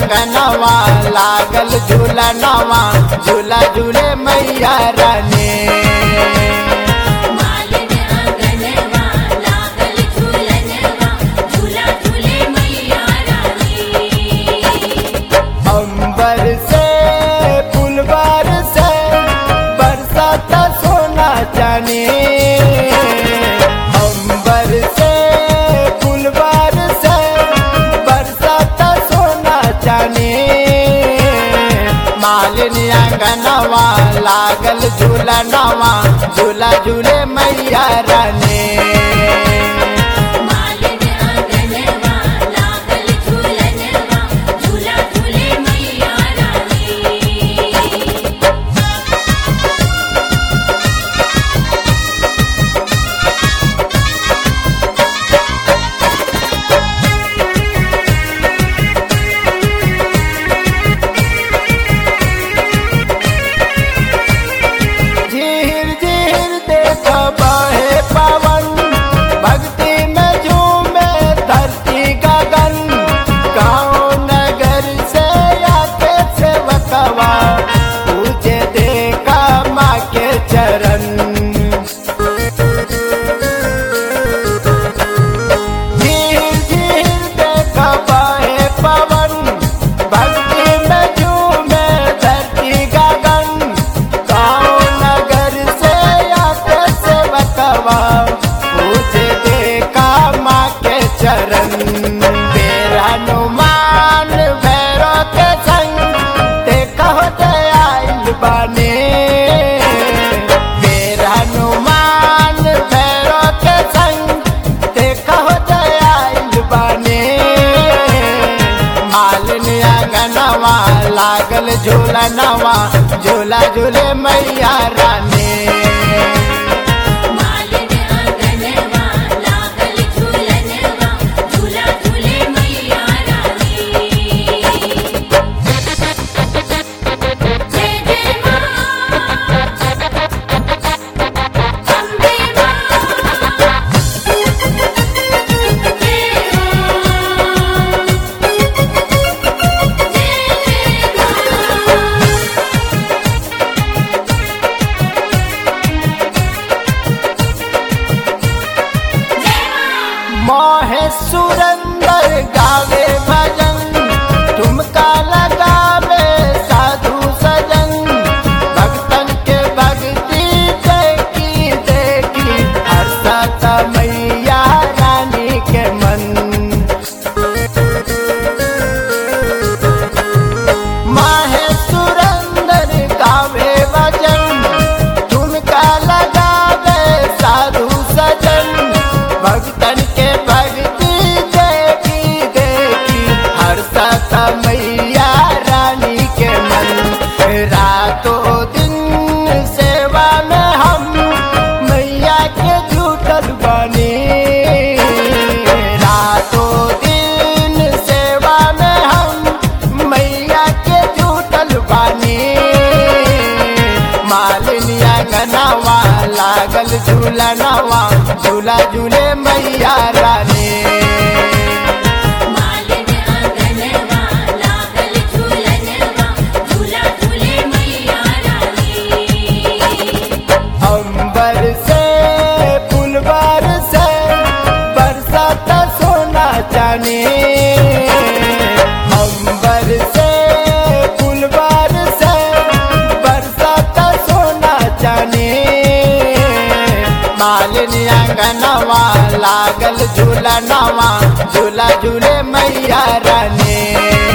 अंगनवा लागल झूलनवा झूला झूले मैया रानी मालिन अंगनवा लागल झूलनवा झूला झूले मैया रानी अंबर से फुलवार से बरसाता सोना जाने अंबर से फुलवार से बरसाता सोना जाने मालिनी अंगनवा लागल झूला नवा झूला झूले मैया रानी मालिन अंगनवा लागल झूलनवा झूला झूले मैया रानी झीर झीर देख बहे पवन भक्ति में झूमे धरती गगन गाँव नगर से आके सेवकवा पूजे देखा माँ के चरण झीर झीर देख बहे पवन भक्ति में झूमे धरती गगन गाँव नगर से आते से बतवा पूजे देखा माँ के चरण बेर हनुमान भैरो के संग देखा हो आइल बाने बेर हनुमान भैरो के संग देखा हो आइल बाने मालिनी अंगनवा लागल झूला नवा झूला झूले मैया रानी मालिन अंगनवा लागल झूलनवा झूला झूले मैया रानी जय जय मां अम्बे मां जय जय मां मोहे सुरंदर गावे भजन ठुमका लगावे साधु सजन भक्तन के भक्ति देखी देखी हर्षता मैया रानी के मन माहे सुरंदर गावे भजन ठुमका लगावे साधु सजन भक्तन के भक्ति देखी देखी हर सता मैया रानी के मन रातों दिन सेवा में हम मैया के जुटल बनी रातों दिन सेवा में हम मैया के जुटल बानी मालिनिया गनावा लागल झूला नवा झूला झूले मैया रानी मालिन अंगनवा लागल झूलनवा झूला झूले मैया रानी अंबर से फुलवार से बरसाता सोना जाने अंबर से फुलवार से बरसाता सोना जाने मालिनी अंगनवा लागल झूला नवा झूला झूले मैया रानी